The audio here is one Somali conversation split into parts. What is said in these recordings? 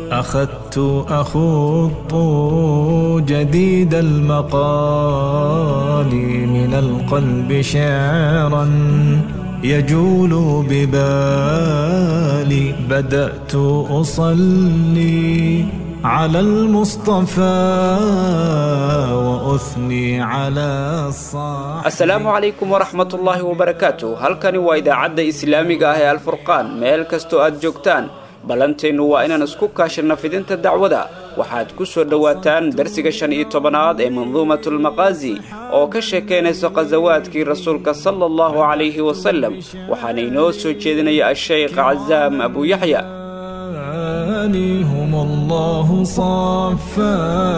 أخذت أخوض جديد المقال من القلب شعرا يجول ببالي بدأت أصلي على المصطفى وأثني على الصاحب asalaamu calaykum waraxmat ullaahi wabarakaatu halkani waa idaacadda islaamiga ah ee alfurqaan meel kastoo aad joogtaan ballanteennu waa inaan isku kaashanna fidinta dacwada waxaad ku soo dhowaataan darsiga shan iyo tobanaad ee manduumatulmaqaasi oo ka sheekaynaysa khasawaadkii rasuulka sala allahu calayhi wasalem waxaana inoo soo jeedinaya asheykh casaam abu yaxya هم الله صفى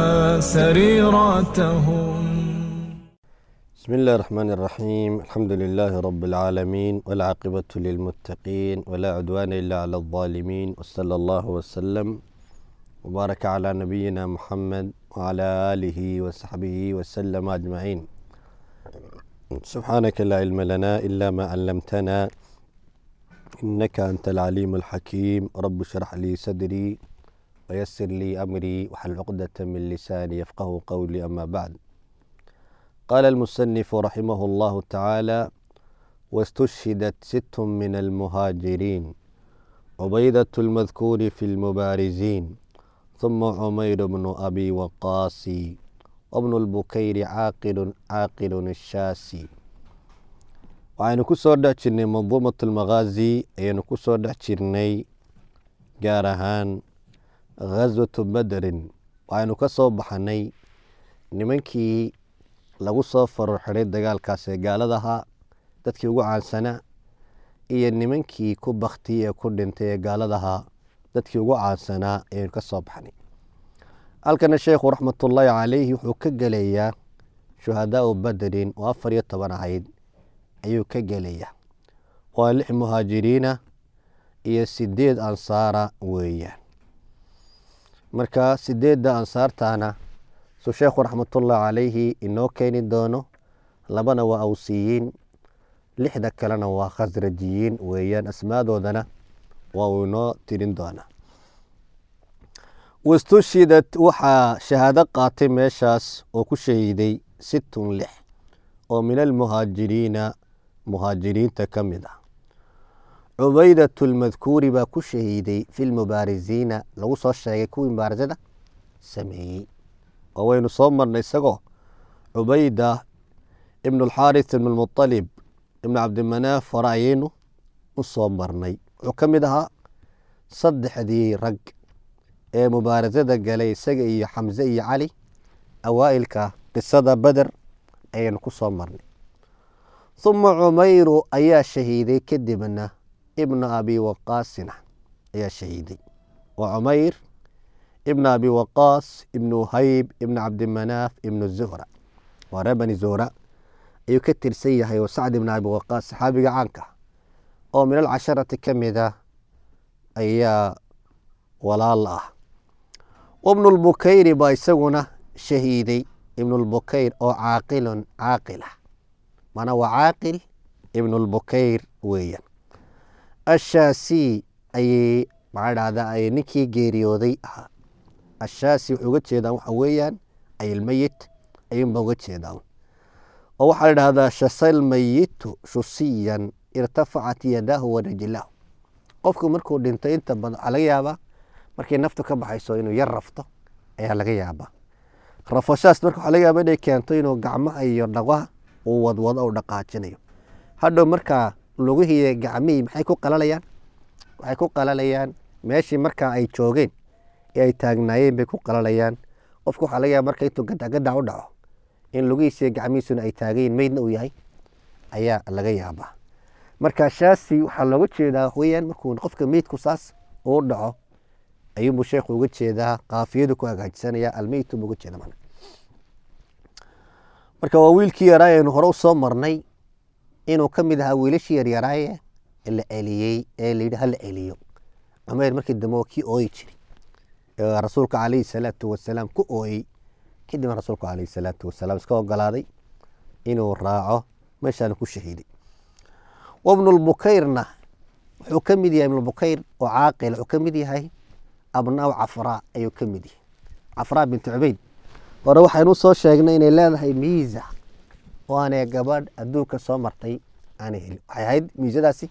سريرتهم بسم الله الرحمن الرحيم الحمد لله رب العالمين والعاقبة للمتقين ولا عدوان إلا على الظالمين وصلى الله وسلم وبارك على نبينا محمد وعلى آله وصحبه وسلم أجمعين سبحانك لا علم لنا إلا ما علمتنا إنك أنت العليم الحكيم رب اشرح لي صدري ويسر لي أمري وحل عقدة من لساني يفقه قولي أما بعد قال المصنف رحمه الله تعالى واستشهدت ست من المهاجرين عبيدة المذكور في المبارزين ثم عمير بن أبي وقاص وابن البكير عاقل عاقل الشاسي waxaynu ku soo dhex jirnay manduumat almaqaazi ayaynu ku soo dhex jirnay gaar ahaan ghaswatu bederin waxaynu ka soo baxnay nimankii lagu soo faror xiday dagaalkaas ee gaaladahaa dadkii ugu caansanaa iyo nimankii ku baktiyey ee ku dhintay ee gaaladahaa dadkii ugu caansanaa ayaynu ka soo baxnay halkana sheekhu raxmatullaahi caleyhi wuxuu ka gelayaa shuhadaau bederin oo afar iyo toban ahayd ayuu ka gelaya waa lix muhaajiriina iyo sideed ansaara weeyaan marka sideedda ansaartana suu sheekhu raxmatullahi calayhi inoo keeni doono labana waa awsiyiin lixda kalena waa khasrajiyiin weeyaan asmaadoodana waa uu inoo tirin doonaa wastushidad waxaa shahaado qaatay meeshaas oo ku shahiiday sittun lix oo min almuhaajiriina muhaajiriinta ka mid ah cubaydat lmadkuuri baa ku shahiiday fi lmubaarisiina lagu soo sheegay kuwii mubaarisada sameeyey oo waynu soo marnay isagoo cubayda ibn alxaaris ibn lmualib ibn cabdimanaaf hore ayaynu u soo marnay wuxuu ka mid ahaa saddexdii rag ee mubaarisada galay isaga iyo xamse iyo cali awaa'ilka qisada beder ayaynu ku soo marnay uma cumayru ayaa shahiiday kadibna ibna abi waqaasina ayaa shahiiday waa cumayr ibna abi waqaas ibnu hayb ibna cabdimanaaf ibnu zuhra waa ree bani zuhra ayuu ka tirsan yahay oo sacd ibna abi waqaas saxaabiga caanka oo min alcasharati ka mida ayaa walaal ah wabnu lbukayri baa isaguna shahiiday ibnu lbukayr oo caaqilun caaqilah mana waa caaqil ibnu lbukayr weeyaan ashaasi ayay maxaa dhahdaa ay ninkii geeriyooday ahaa ashaasi wuxuu uga jeedaan waxa weeyaan ayilmeyit ayuunba uga jeedaan oo waxaa la dhahdaa shasal mayitu shusiyan irtafacat yadaahu wa rijlahu qofku markuu dhinto inta badan waxaa laga yaabaa markay naftu ka baxayso inuu yar rafto ayaa laga yaabaa rafashaas marka waxaa laga yaaba inay keento inuu gacmaha iyo dhaqaha uu wadwado u dhaqaajinayo hadhow markaa lugihiiyo gacmihii maxay ku qalalayaan waxay ku qalalayaan meeshii markaa ay joogeen ee ay taagnaayeen bay ku qalalayaan qofku waxaa laga yaaba marka intuu gadacgadac u dhaco in lugihiisiyo gacmihiisuna ay taagayiin meydna uu yahay ayaa laga yaabaa marka shaasi waxaa looga jeedaa weyaan markuu qofka meydku saas uu dhaco ayuunbuu sheekhu uga jeedaa kaafiyadu ku hagaajisanaya almeytu buu uga jeeda mana marka waa wiilkii yaraaye aynu hore u soo marnay inuu ka mid ahaa wiilashii yaryaraaye la celiyey ee layidhi hala celiyo cumayr markii dambe waa kii ooyi jiri ee rasuulka calayhi salaatu wasalaam ku ooyey kadibna rasuulku calayhi salaatu wasalaam iska ogolaaday inuu raaco meeshaana ku shahiiday wabnulbukayrna wuxuu ka mid yahay ibnulbukayr oo caaqil wuxuu ka mid yahay abnaaw cafraa ayuu ka mid yahay cafraa bintu cubayd hore waxaynu soo sheegnay inay leedahay miisa oo aanay gabadh adduunka soo martay aanay helin waxay ahayd miisadaasi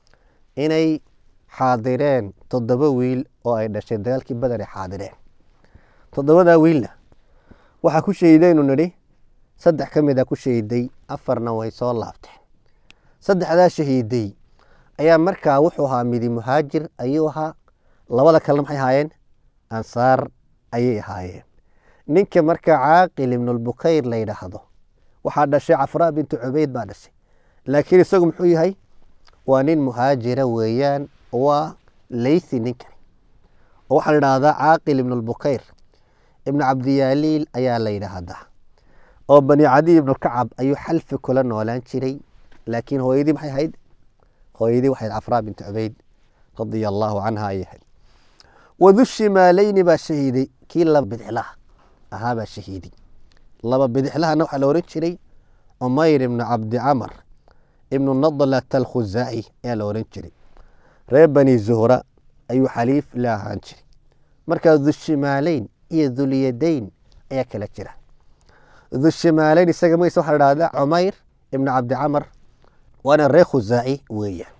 inay xaadireen toddoba wiil oo ay dhashay dagaalkii badan ay xaadireen toddobadaa wiilna waxaa ku shahiidaynu nidhi saddex ka mid a ku shahiiday afarna way soo laabteen saddexdaa shahiiday ayaa markaa wuxuu ahaa midi muhaajir ayuu ahaa labada kalena maxay ahaayeen ansaar ayay ahaayeen ninka markaa caaqil ibnulbukayr la yidhaahdo waxaa dhashay cafraa bintu cubayd baa dhashay laakiin isagu muxuu yahay waa nin muhaajira weeyaan waa leythi ninkani oo waxaa la yidhaahdaa caaqil ibnulbukayr ibnu cabdiyaaliil ayaa la yidhaahdaa oo bani cadiy ibnu kacab ayuu xalfi kula noolaan jiray laakiin hooyadii maxay ahayd hooyadii waxay ahayd cafraa bintu cubayd radia allaahu canha ayay ahayd wadu shimaaleyni baa shahiiday kii laba bidixlaha ahaa baa shahiiday laba bidixlahana waxaa la ohan jiray cumayr ibnu cabdi camar ibnu nadlat alkhuzaaci ayaa la ohan jiray reer bani zuhra ayuu xaliif la ahaan jiray markaa dushimaaleyn iyo dulyadayn ayaa kala jira dushimaaleyn isaga magciisa waxaa la dhahdaa cumayr ibnu cabdi camar waana reer khuzaaci weeyaan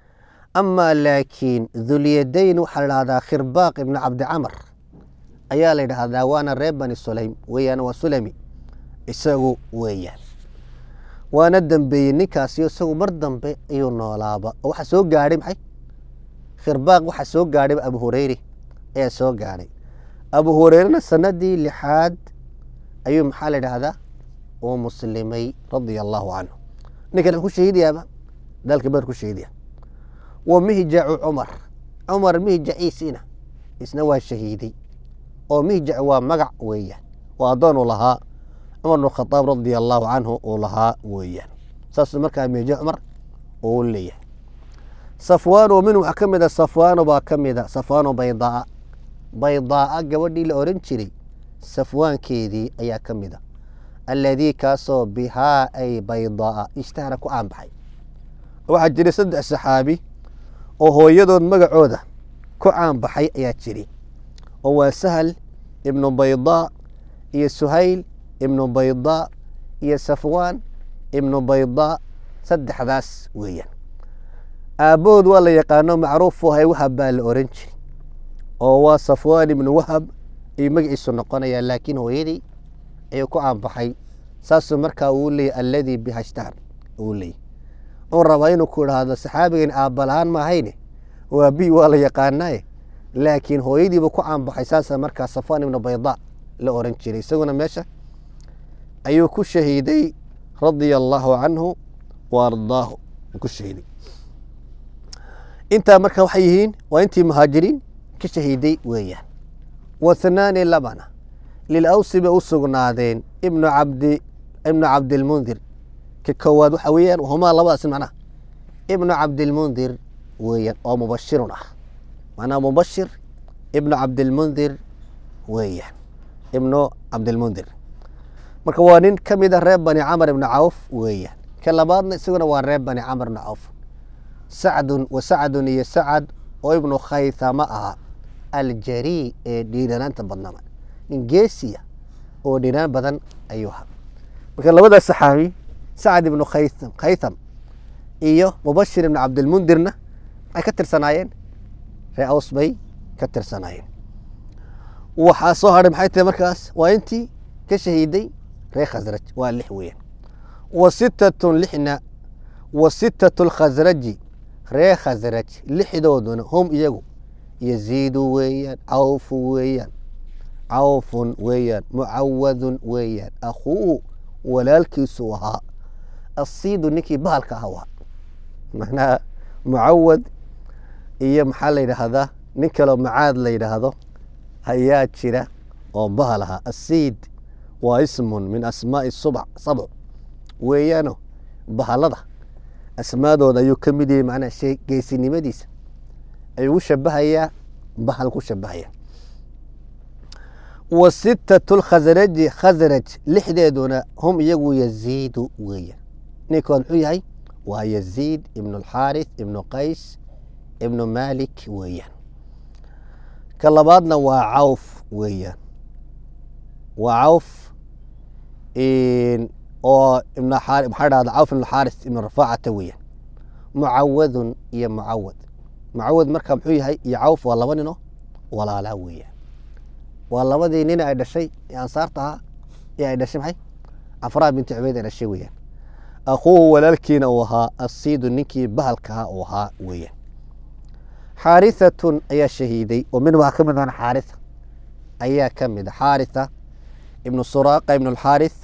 amaa laakiin dulyadayn waxaa la dhahdaa khirbaaq ibnu cabdi camar ayaa la yidhaahdaa waana reer bani sulaym weeyaan waa sulami isagu weeyaan waana dambeeyey ninkaasi isagu mar dambe ayuu noolaaba oo waxaa soo gaadhay maxay khirbaaq waxaa soo gaadhay abu hureyre ayaa soo gaadhay abu hureyrena sanadii lixaad ayuu maxaa la yidhaahdaa uu muslimay radia allaahu canhu ninkan ku shahiidayaaba dalka badar ku shahiidaya wa mihjacu cumar cumar mihjaciisiina isna waa shahiiday oo mihjac waa magac weeyaan oo addoon uu lahaa cumar bn khadaab radia allaahu canhu uu lahaa weeyaan saasuu markaa mihjac cumar uu leeyahay safwaano min waxaa ka mid a safwaano baa ka mid a safwaano baydaa baydaaa gabadhii la oran jiray safwaankeedii ayaa ka mid a alladii kaasoo bihaa ay baydaa ishtahara ku aanbaxay waxaa jiray saddex saxaabi oo hooyadood magacooda ku caanbaxay ayaa jiray oo waa sahal ibnu baydaa iyo suhayl ibnu baydaa iyo safwaan ibnu baydaa saddexdaas weeyaan aabbahood waa la yaqaano macruuf wahay wahab baa la oran jiray oo waa safwaan ibnu wahab ayuu magaciisu noqonayaa laakiin hooyadii ayuu ku aanbaxay saasuu markaa uu leeyay alladii bihashtahar uu leeyay uu rabaa inuu ku idhaahdo saxaabigan aabbalahaan maahayne waa bi waa la yaqaanaaye laakiin hooyadiiba ku caanbaxay saasa markaa safwaan ibnu baydaa la oran jiray isaguna meesha ayuu ku shahiiday radia allaahu canhu wa ardaahu ku shahiiday intaa marka waxay yihiin waa intii muhaajiriin ka shahiiday weeyaan wathnaani labana lilawsi bay u sugnaadeen ibnu cabdi ibnu cabdilmundir ka koowaad waxa weeyaan humaa labadaas macnaha ibnu cabdilmundir weeyaan oo mubashirun ah macnaha mubashir ibnu cabdilmundir weeyaan ibnu cabdilmundir marka waa nin ka mid a reer bani camar ibnu cawf weeyaan ka labaadna isaguna waa reer bani camar ibnu cawf sacdun wa sacdun iyo sacad oo ibnu khaythama aha aljarii ee dhiiranaanta badnama nin geesiya oo dhiiraan badan ayuu ahaa marka labadaas saxaabi sacad ibnu khaytham khaytham iyo mubashir ibnu cabdilmundirna maxay ka tirsanaayeen ree aws bay ka tirsanaayeen waxaa soo hadhay maxay tahay markaas waa intii ka shahiiday ree khasraj waa lix weeyaan wa sittatun lixna wa sittatu lkhasraji ree khasraj lixdooduna hum iyagu yaziidu weeyaan cawfu weeyaan cawfun weeyaan mucawadun weeyaan akhuuhu walaalkiisu ahaa asiidu ninkii bahalka ah waa macnaha mucawad iyo maxaa la yidhaahdaa nin kaleo macaad la yidhaahdo ayaa jira oo bahal ahaa asiid waa ismun min asmaai subc sabc weeyaano bahalada asmaadooda ayuu ka mid yahay macnaha shay geesinimadiisa ayuu u shabahayaa bahal ku shabahaya wa sittatu lkhasraji khasraj lixdeeduna hum iyagu yaziidu weeyaan ninkood muxuu yahay waa yaziid ibnu alxaarith ibnu qays ibnu malik weeyaan ka labaadna waa cawf weeyaan waa cawf oo ibn maxaa dhahda cawf ibn xaaris ibn rafaacata weeyaan mucawadun iyo mucawad mucawad marka muxuu yahay iyo cawf waa laba nino walaalaa weeyaan waa labadii nin ay dhashay ee ansaarta ahaa ee ay dhashay maxay cafraa binti cubeyd ay dhashay weeyaan akhuuhu walaalkiina uu ahaa asiidu ninkii bahalkahaa uu ahaa weeyaan xaarihatun ayaa shahiiday oo min waxaa ka mid ahan xaaritha ayaa ka mid a xaaritha ibnu suraaqa ibnu alxaarith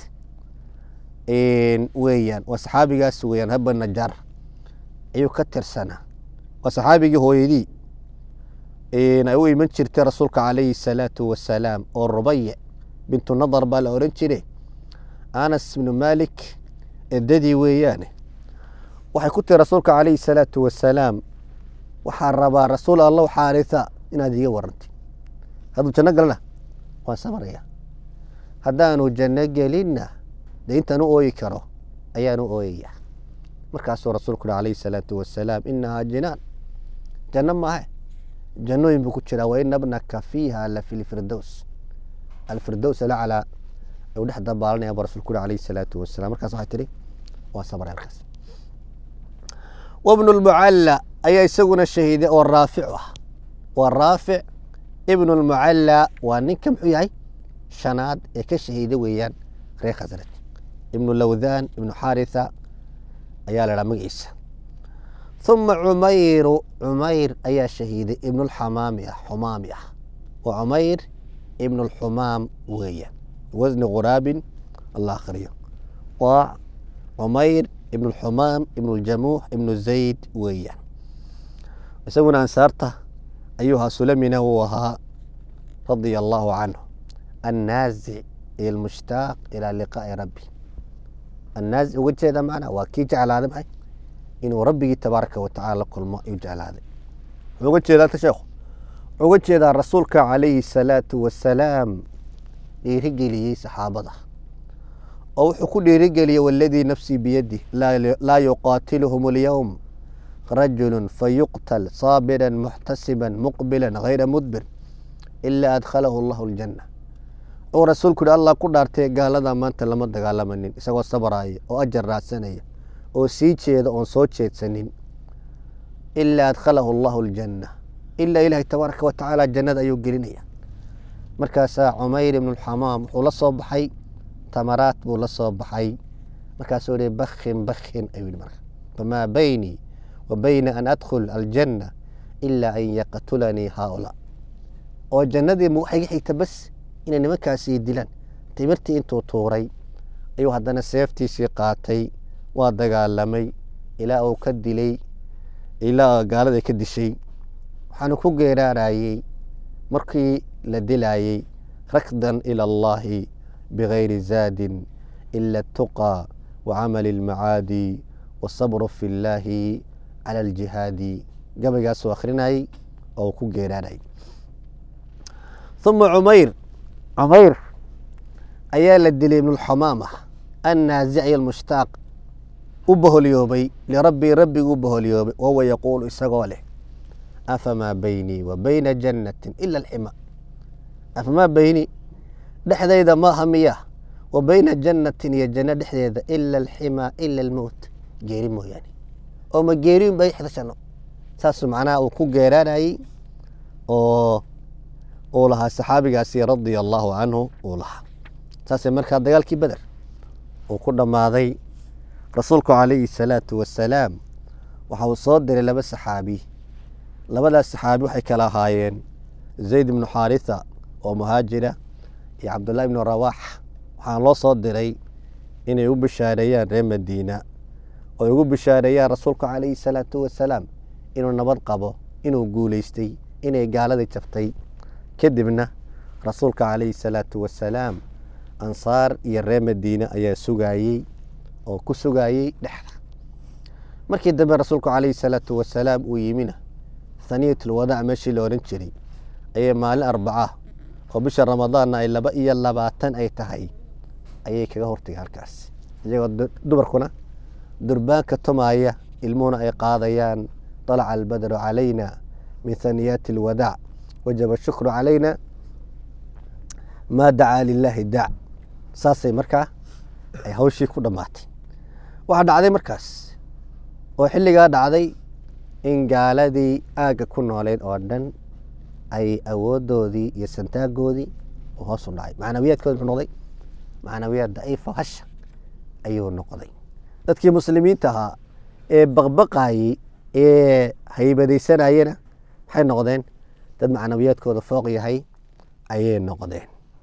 weeyaan waa saxaabigaas weeyaan haba najaar ayuu ka tirsanaa waa saxaabigii hooyadii ay u iman jirtay rasuulka calayhi salaatu wasalaam oo rubaye bintu nadar baa la oran jire anas ibnu malik edadii weeyaane waxay ku tiri rasuulka calayhi salaatu wasalaam waxaa rabaa rasuul allow xaaritha inaad iga warantay hadduu janno galana waan sabraya haddaanu janno gelinna dee intaan u ooyi karo ayaan u ooyaya markaasuu rasuulku uhi calayhi salaatu wasalaam inahaa jinaan janno maahe jannooyin buu ku jiraa wa ina bnaka fiiha la fi lfirdows alfirdows alaclaa ayuu dhex dabaalanaya buu rasulku uhi calayhi salaatu wasalaam markaas waxay tihi waa sabray halkaas wabnu lmucalla ayaa isaguna shahiiday oo raaficu ah waa raafic ibnu lmucalla waa ninka muxuu yahay shanaad ee ka shahiida weeyaan reer khasraj ibnu lawdaan ibnu xaaritha ayaa la dhaha magaciisa uma cumayru cumayr ayaa shahiiday ibnulxamaami ah xumaami ah waa cumayr ibnu lxumaam weeyaan wasni quraabin alla akhriyo waa cumayr ibn lxumaam ibn ljamuux ibnu zayd weeyaan isaguna ansaarta ayuu ahaa sulamina uu ahaa radia allahu canhu annaazic iyo almushtaaq ilaa liqaa'i rabbi annaazic uga jeeda macna waa kii jeclaaday maxay inuu rabbigii tabaaraka wa tacala la kulmo ayuu jeclaaday wuxuu uga jeedaa ta sheekhu wuxuu uga jeedaa rasuulka calayhi salaatu wasalaam dhiirigeliyey saxaabada oo wuxuu ku dhiirigeliyey waladii nafsii biyadih laa yuqaatiluhum alyowm rajulu fayuqtal saabira muxtasiba muqbila hayra mudbir ilaa adkhalahu allahu aljanna uu rasuulku yihi allah ku dhaartay gaalada maanta lama dagaalamanin isagoo sabraya oo ajar raadsanaya oo sii jeeda oon soo jeedsanin ilaa adkhalahu allahu aljanna ilaa ilaahay tabaaraka wa tacaala jannada ayuu gelinaya markaasaa cumayr ibnu lxamaam wuxuu la soo baxay tamaraat buu la soo baxay markaasuu yihi bakin bakin ayuu yihi marka famaa baynii wa bayna an adkhul aljanna ilaa an yaqtulanii haaulaa oo jannadii ma waxay ga xigta bas inay nimankaasii dilaan timirtii intuu tuuray ayuu haddana seeftiisii qaatay waa dagaalamay ilaa uu ka dilay ilaa gaalada ka dishay waxaanu ku geeraarayey markii la dilayey rakdan ila allahi bigayri zaadin ila atuqى wacamali اlmacaadi wasabru fi اllaahi cala aljihaadi gabaygaasuu akhrinayey oo uu ku geeraarayay uma cumayr cumayr ayaa la dilay ibnulxamaama annaazic iyo almushtaaq u boholyoobay lirabbii rabbigu u boholyoobay wahuwa yaquulu isagoo leh afamaa baynii wa bayna jannatin ila alxima afamaa baynii dhexdayda maaha miya wa bayna jannatin iyo janno dhexdeeda ila alximaa ila almowt geeri mooyaane oo ma geeriun bay xidashano saasuu macnaha uu ku geeraanayey oo uu lahaa saxaabigaasi radia allaahu canhu uu lahaa saasee markaa dagaalkii beder uu ku dhammaaday rasuulku calayhi salaatu wasalaam waxa uu soo diray laba saxaabi labadaas saxaabi waxay kala ahaayeen zayd ibnu xaaritha oo muhaajira iyo cabdullahi ibnu rawaax waxaana loo soo diray inay u bishaareeyaan reer madiina oo ay ugu bishaareeyaan rasuulku calayhi salaatu wasalaam inuu nabad qabo inuu guuleystay inay gaaladii jabtay kadibna rasuulka calayhi salaatu wasalaam ansaar iyo reer madiine ayaa sugaayey oo ku sugaayey dhexda markii dambe rasuulku calayhi salaatu wasalaam uu yimina haniyatulwadaac meeshii la odhan jiray ayay maalin arbaca oo bisha ramadaanna ay laba iyo labaatan ay tahay ayay kaga hortagay halkaas iyagoo dumarkuna durbaanka tumaaya ilmuhuna ay qaadayaan طalaca albadru calayna min haniyaati alwadaac wajaba shukru calayna maa dacaa lilaahi daac saasay markaa ay hawshii ku dhammaatay waxaa dhacday markaas oo xilligaa dhacday in gaaladii aagga ku nooleed oo dhan ay awoodoodii iyo santaagoodii uu hoos u dhacay macnawiyaadkoodi muxuu noqday macnawiyaad daciifa hasha ayuu noqday dadkii muslimiinta ahaa ee baqbaqaayey ee haybadaysanayena maxay noqdeen dad macnawiyaadkooda fooq yahay ayay noqdeen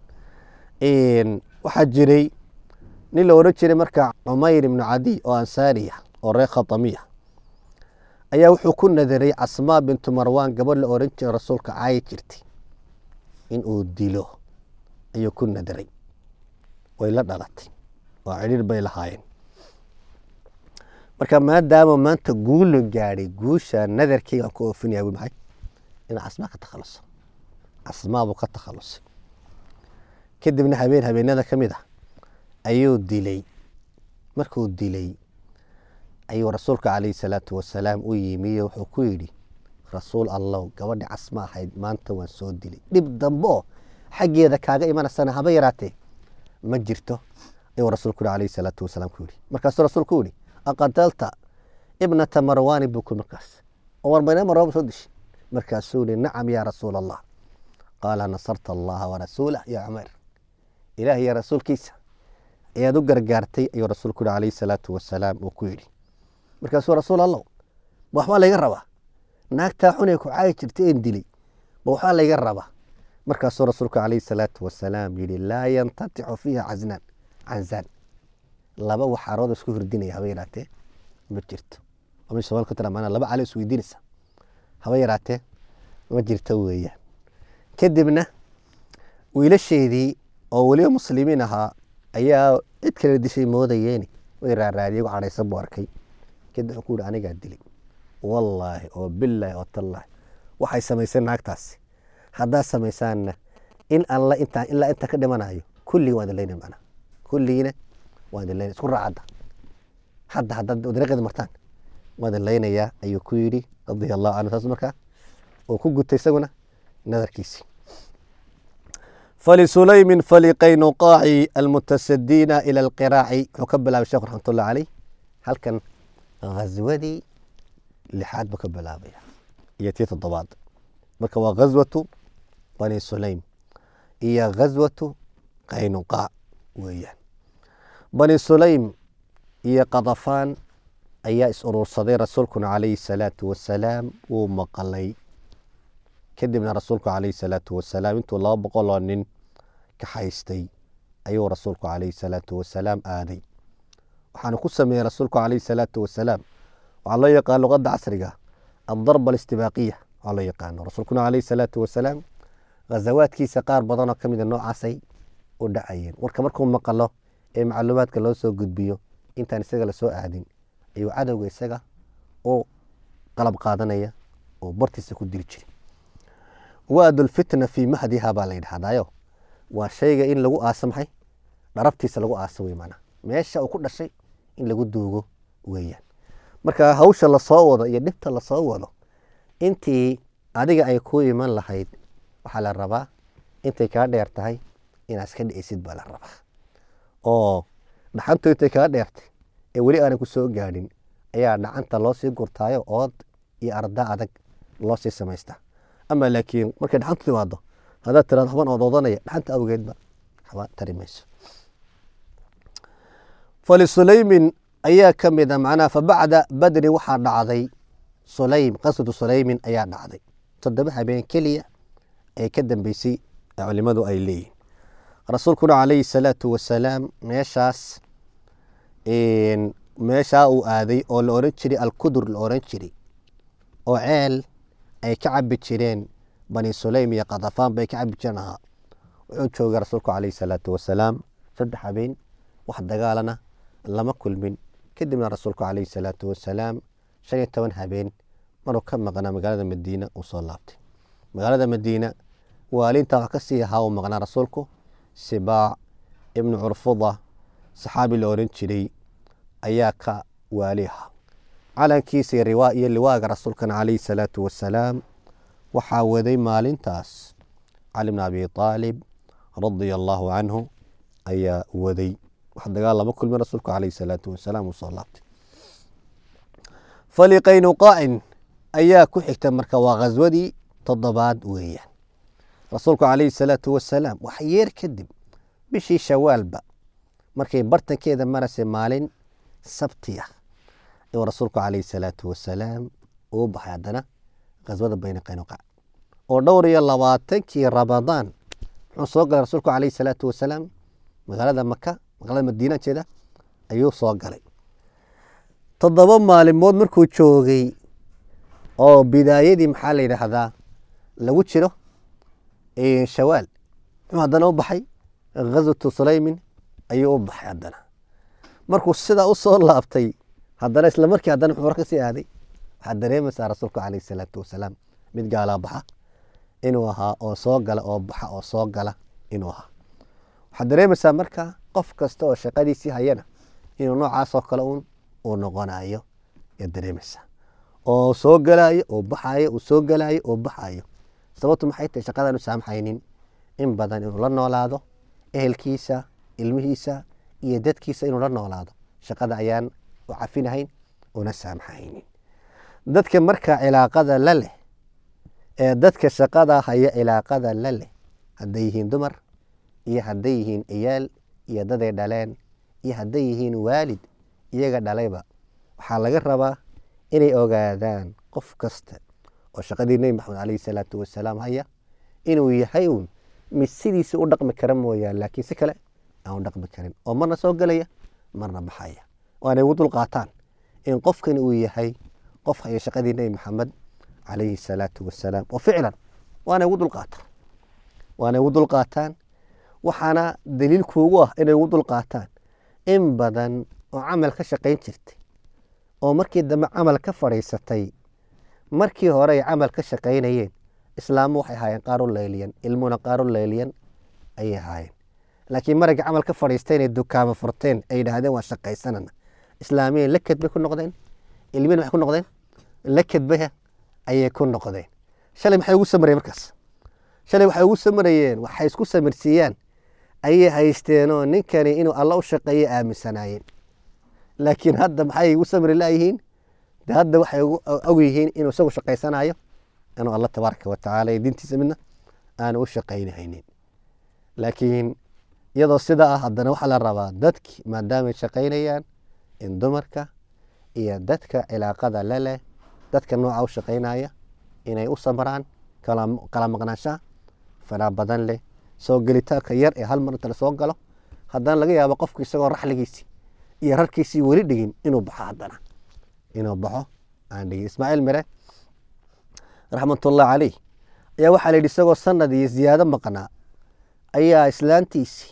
waxaa jiray nin la odhan jiray marka cumayr ibnu cadiy oo ansaariya oo reer khatamiya ayaa wuxuu ku nadaray casmaa bintu marwan gabadh la oran jiray rasuulka caayi jirtay in uu dilo ayuu ku nadaray way la dhalatay oo cidhiir bay lahaayeen marka maadaama maanta guula gaadhay guusha nadarkeygaan ku oofinaya wi maxay inuu casmaa ka takhaluso casmaa buu ka takhalusay kadibna habeen habeenada ka mid ah ayuu dilay markuu dilay ayuu rasuulka calayhi salaatu wasalaam u yimiyo wuxuu ku yidhi rasuul allow gabadhi casma ahayd maanta waan soo dilay dhib dambe oo xaggeeda kaaga imanaysana haba yaraatee ma jirto ayuu rasuulku yihi calayhi salaatu wasalaam ku yidhi markaasuu rasuulku yidhi aqatalta ibnata marwaani buu ku markaas oo warbayna marwaan soo dishay markaasuu yihi nacam yaa rasuul allah qaala nasarta allaha warasuulah yaa cumayr ilaah iyo rasuulkiisa ayaad u gargaartay ayuu rasuulku yihi calayhi salaatu wasalaam uu ku yidhi markaasuu rasuul allow ma waxbaa layga rabaa naagtaa xunay ku caayi jirtay een dilay ma waxbaa layga rabaa markaasuu rasuulku calayhi salaatu wasalaam yidhi laa yantaticu fiiha casnaan canzaan laba waxaarood isku hirdinaya haba yaraatee ma jirto ama somaali ku tira maanaa laba cali isweydiinaysa haba yaraatee ma jirto weeyaan kadibna wiilasheedii oo weliba muslimiin ahaa ayaa cid kale dishay moodayeeni way raaraadiyay gu cadhaysan buu arkay kadib wuxuu ku yihi anigaa dilay wallaahi oo bilaahi oo tallaahi waxay samaysay naagtaasi haddaad samaysaanna in alla intaan ilaa intaan ka dhimanayo kulligii waan idin leynaya macnaha kulligiina waan idin leynaya isku raacadda hadda haddaad dariiqeeda martaan waan idin leynayaa ayuu ku yidhi radia allahu canhu saas markaa uu ku gutay isaguna nadarkiisii فلسليم فلقينقاع المتسدين إلى القراع وكبل الشيخ رحمة الله عليه هل كان غزودي لحاد بكبل أبي يتيت الضباط بك غزوة بني سليم هي غزوة قينقاع ويان بني سليم هي قضفان أي إسرور صدير رسولكم عليه الصلاة والسلام ومقلي kadibna rasuulku calayhi salaatu wasalaam intuu laba boqol oo nin ka haystay ayuu rasuulku calayhi salaatu wasalaam aaday waxaana ku sameeyey rasuulku calayhi salaatu wasalaam waxaa loo yaqaan luqadda casriga addarba alistibaaqiya waxaa loo yaqaano rasuulkuna calayhi salaatu wasalaam ghazawaadkiisa qaar badanoo ka mida noocaasay u dhacayeen warka markuu maqalo ee macluumaadka loo soo gudbiyo intaan isaga lasoo aadin ayuu cadowga isaga u qalab qaadanaya oo bartiisa ku diri jiray waadu lfitna fii mahdiha baa la yidhahdaayo waa shayga in lagu aaso maxay dharabtiisa lagu aaso wey maanaa meesha uu ku dhashay in lagu duugo weeyaan marka hawsha lasoo wado iyo dhibta lasoo wado intii adiga ay ku iman lahayd waxaa la rabaa intay kaa dheer tahay inaad iska dhicisid baa la rabaa oo dhaxantu intay kaa dheertay ee weli aanay ku soo gaadhin ayaa dhacanta loo sii gurtaayo ood iyo arda adag loo sii samaystaa ama laakiin markay dhaxantu timaado haddaad tiraado haban ood odanaya dhaxanta awgeedba haba tari mayso falisuleymin ayaa ka mid a macnaha fabacda badri waxaa dhacday sulaym qaswatu sulaymin ayaa dhacday toddoba habeen keliya ee ka dambeysay ee culimadu ay leeyihin rasuulkuna calayhi salaatu wasalaam meeshaas meeshaa uu aaday oo la oran jiray alkudur la oran jiray oo ceel ay ka cabi jireen bani sulaym iyo kadafaan bay ka cabi jireen ahaa wuxuu joogay rasuulku calayhi salaatu wasalaam saddex habeen wax dagaalana lama kulmin kadibna rasuulku calayhi salaatu wasalaam shan iyo toban habeen maruu ka maqnaa magaalada madiina uu soo laabtay magaalada madiina waalinta wax ka sii ahaa uu maqnaa rasuulku sibaac ibnu curfuda saxaabi la oran jiray ayaa ka waali ahaa calankiisa iyo liwaaga rasuulkana calayhi salaatu wasalaam waxaa waday maalintaas cali bn abi aalib radia allaahu canhu ayaa waday wax dagaal lama kulmin rasuulku caleyhi salaatu wasalaam uu soo laabtay faliqaynuqaacin ayaa ku xigta marka waa khaswadii toddobaad weeyaan rasuulku caleyhi salaatu wasalaam wax yeer kadib bishii shawaalba markay bartankeeda marasay maalin sabti ah ayuu rasuulku caleyhi salaatu wasalaam uu baxay haddana khaswada bayna qaynuqaac oo dhowr iyo labaatankii ramadaan muxuu soo galay rasuulku caleyhi salaatu wasalaam magaalada maka magaalada madiina jeeda ayuu soo galay toddoba maalimood markuu joogay oo bidaayadii maxaa la yidhaahdaa lagu jiro shawaal muxuu haddana u baxay ghaswatu sulaymin ayuu u baxay haddana markuu sidaa u soo laabtay haddana isla markii haddana muxuu war ka sii aaday waxaad dareemaysaa rasuulku caleyhi salaatu wasalaam mid gaalaa baxa inuu ahaa oo soo gala oo baxa oo soo gala inuu ahaa waxaad dareemaysaa marka qof kasta oo shaqadiisii hayana inuu noocaasoo kale un uu noqonayo yaad dareemaysaa oo soo galaayo oo baxayo uu soo galaayo oo baxayo sababtu maxay tahay shaqadaanu saamxaynin in badan inuu la noolaado ehelkiisa ilmihiisa iyo dadkiisa inuu la noolaado shaqada ayaan u cafinahayn una saamxaynin dadka marka cilaaqada la leh ee dadka shaqada haya cilaaqada la leh hadday yihiin dumar iyo hadday yihiin ciyaal iyo daday dhaleen iyo hadday yihiin waalid iyaga dhalayba waxaa laga rabaa inay ogaadaan qof kasta oo shaqadii nebi maxamed caleyhi salaatu wasalaam haya inuu yahay uun mid sidiisa u dhaqmi kara mooyaan laakiin si kale aan u dhaqmi karin oo marna soo gelaya marna baxaya waanay ugu dulqaataan in qofkani uu yahay qof haya shaqadii nebi maxamed calayhi salaatu wasalaam oo ficlan waanay ugu dulqaataan waanay ugu dulqaataan waxaana daliil kuugu ah inay ugu dulqaataan in badan oo camal ka shaqayn jirtay oo markii dambe camal ka fadhiisatay markii hore ay camal ka shaqaynayeen islaamu waxay ahaayeen qaar u layliyan ilmuna qaar u layliyan ayay ahaayeen laakiin maragii camal ka fadhiistay inay dukaamo furteen ay yidhaahdeen waa shaqaysanana islaamiyan laked bay ku noqdeen ilmina waxay ku noqdeen laked bay ayay ku noqdeen shalay maxay ugu samarayeen markaas shalay waxay ugu samarayeen waxay isku samirsiiyaan ayay haysteenoo ninkani inuu alla u shaqeeyo aaminsanaayeen laakiin hadda maxay ugu samri layihiin de hadda waxay og yihiin inuu isagu shaqaysanayo inuu alla tabaaraka watacaala iyo diintiisa midna aanu u shaqaynahaynin laakiin iyadoo sidaa ah haddana waxaa la rabaa dadki maadaamay shaqaynayaan in dumarka iyo dadka cilaaqada la leh dadka nooca u shaqaynaya inay u samraan kala maqnaanshaha faraa badan leh soo gelitaanka yar ee hal mar inta lasoo galo haddana laga yaabo qofku isagoo raxligiisii iyo rarkiisii weli dhigin inuu baxo haddana inuu baxo aan dhigin ismaaciil mire raxmatullahi caleyh ayaa waxaa la yidhi isagoo sanad iyo ziyaado maqnaa ayaa islaantiisii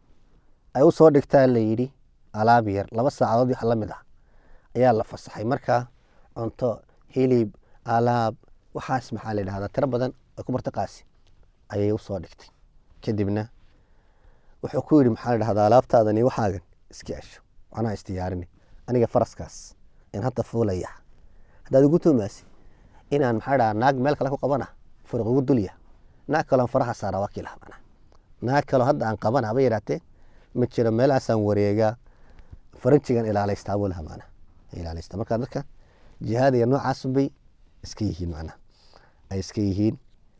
ay u soo dhigtaa la yidhi alaab yar laba saacadood wax la mid ah ayaa la fasaxay markaa cunto hilib alaab waxaas maxaa la yidhahdaa tiro badan oo ku martaqaasi ayay usoo dhigtay kadibna wuxuu ku yidhi maxaa la dhahdaa alaabtaadan iyo waxaagan iska cesho macnaha istiyaarini aniga faraskaas in hadda fuulaya haddaad ugu tuumaasi inaan maxaa dhahaa naag meel kale ku qabana furuq ugu dulya naag kaloon faraha saara waa kiilaha macnaha naag kaloo hadda aan qabana haba yidhaatee ma jiro meelahaasaan wareegaa faranjigan ilaalaystaa buu laha macnaha ilaalaysta marka dadka jihaad iyo noocaasun bay iska yihiin macnaha ay iska yihiin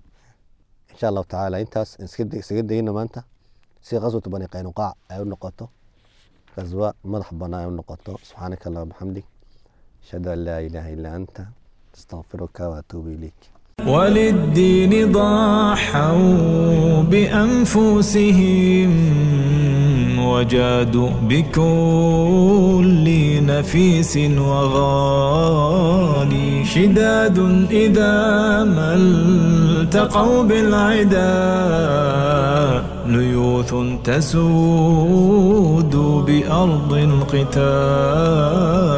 insha allahu tacaala intaas isaga dayno maanta si qaswatu bani qaynuqaac ay u noqoto qaswa madax banaan ay u noqoto subxaanaka allah bixamdig ashhadu an laa ilaaha illaa anta astaqfiruka waatuubu ilayk وللدين ضحوا بأنفسهم وجادوا بكل نفيس وغالي شداد إذا ما التقوا بالعدا ليوث تسود بأرض القتال